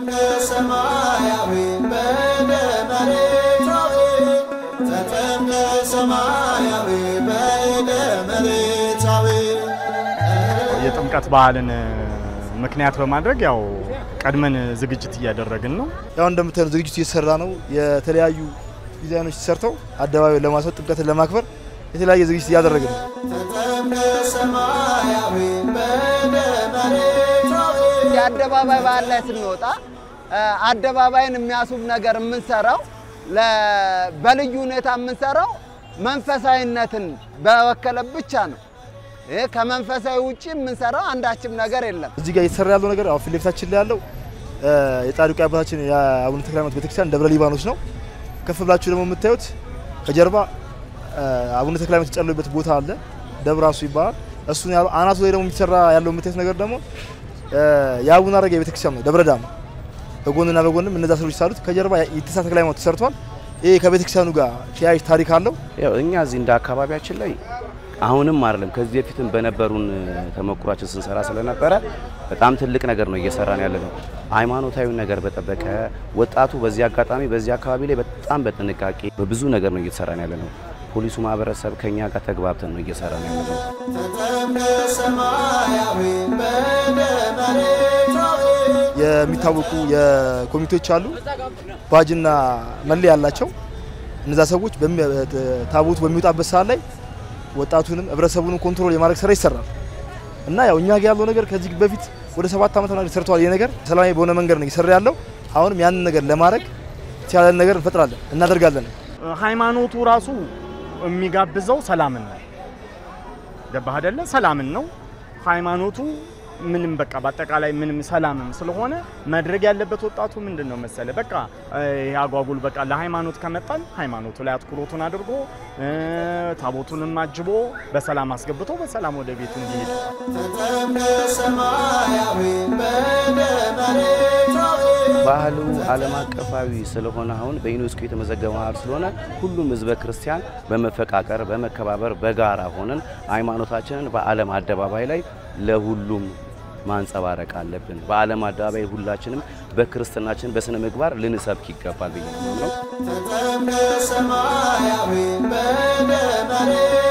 ተጠምቀ ሰማያዊ በደመ መሬታዊ ተጠምቀ ሰማያዊ በደመ መሬታዊ የጥምቀት በዓልን ምክንያት በማድረግ ያው ቀድመን ዝግጅት እያደረግን ነው። ያው እንደምታዩት ዝግጅቱ እየተሰራ ነው። የተለያዩ ዲዛይኖች ተሰርተው አደባባይ ለማስወጥ ጥምቀትን ለማክበር የተለያየ ዝግጅት እያደረግን ነው። ተጠምቀ ሰማያዊ በደመ መሬታዊ የአደባባይ በዓል ላይ ስንወጣ አደባባይን የሚያስውብ ነገር የምንሰራው ለ- በልዩ ሁኔታ የምንሰራው መንፈሳዊነትን በወከለ ብቻ ነው። ይህ ከመንፈሳዊ ውጭ የምንሰራው አንዳችም ነገር የለም። እዚህ ጋር እየተሰራ ያለው ነገር አሁን ፊት ለፊታችን ላይ ያለው እ፣ የጻድቁ አባታችን የአቡነ ተክለ ሃይማኖት ቤተክርስቲያን ደብረ ሊባኖስ ነው። ከፍ ብላችሁ ደግሞ የምታዩት ከጀርባ እ፣ አቡነ ተክለ ሃይማኖት የተጸለዩበት ቦታ አለ። ደብረ ራሱ ይባላል። እሱን ያለው አናቱ ላይ ደግሞ የሚሰራ ያለው የምታዩት ነገር ደግሞ እ፣ የአቡነ አረጋዊ ቤተክርስቲያን ነው። ደብረ ዳሞ በጎንና በጎንም እነዛ ሰዎች ሳሉት ከጀርባ የኢትሳ ተክለ ሃይማኖት ተሰርቷል። ይሄ ከቤተክርስቲያኑ ጋር ተያያዥ ታሪክ አለው። ያው እኛ እዚህ እንደ አካባቢያችን ላይ አሁንም አይደለም ከዚህ በፊትም በነበሩን ተሞክሯችን ስንሰራ ስለነበረ በጣም ትልቅ ነገር ነው እየሰራን ያለ ነው። ሃይማኖታዊ ነገር በጠበቀ ወጣቱ በዚህ አጋጣሚ በዚህ አካባቢ ላይ በጣም በጥንቃቄ በብዙ ነገር ነው እየተሰራን ያለ ነው። ፖሊሱ ማህበረሰብ ከኛ ጋር ተግባብተን ነው እየሰራን ያለ ነው። ተጠምቀ ሰማያዊ በደመ መሬታዊ የሚታወቁ የኮሚቴዎች አሉ። ባጅና መለያ ያላቸው እነዛ ሰዎች በሚ- ታቦቱ በሚወጣበት ሰዓት ላይ ወጣቱንም ህብረተሰቡንም ኮንትሮል የማድረግ ስራ ይሰራል እና ያው እኛ ጋር ያለው ነገር ከዚህ በፊት ወደ ሰባት ዓመት ምናምን ሰርተዋል። ይሄ ነገር ሰላማዊ በሆነ መንገድ ነው እየሰራ ያለው። አሁንም ያንን ነገር ለማድረግ የተቻለን ነገር እንፈጥራለን እናደርጋለን። ሃይማኖቱ ራሱ የሚጋብዘው ሰላምን ነው። ገባህ አይደለ? ሰላምን ነው ሃይማኖቱ። ምንም በቃ በአጠቃላይ ምንም ሰላምም ስለሆነ ማድረግ ያለበት ወጣቱ ምንድን ነው መሰለ በቃ ይሄ አጓጉል በቃ ለሃይማኖት ከመጣን ሃይማኖቱ ላይ አትኩሮቱን አድርጎ እ፣ ታቦቱንም አጅቦ በሰላም አስገብቶ በሰላም ወደ ቤቱ እንዲሄድ ተጠምቀ ሰማያዊ በደመ መሬታዊ ባህሉ ዓለም አቀፋዊ ስለሆነ አሁን በዩኔስኮ የተመዘገበ ባህል ስለሆነ ሁሉም ህዝበ ክርስቲያን በመፈቃቀር በመከባበር በጋራ ሆነን ሃይማኖታችንን በዓለም አደባባይ ላይ ለሁሉም ማንጸባረቅ አለብን። በዓለም አደባባይ ሁላችንም በክርስትናችን በስነ ምግባር ልንሰብክ ይገባል ብዬ ነው። ተጠምቀ ሰማያዊ በደመ መሬታዊ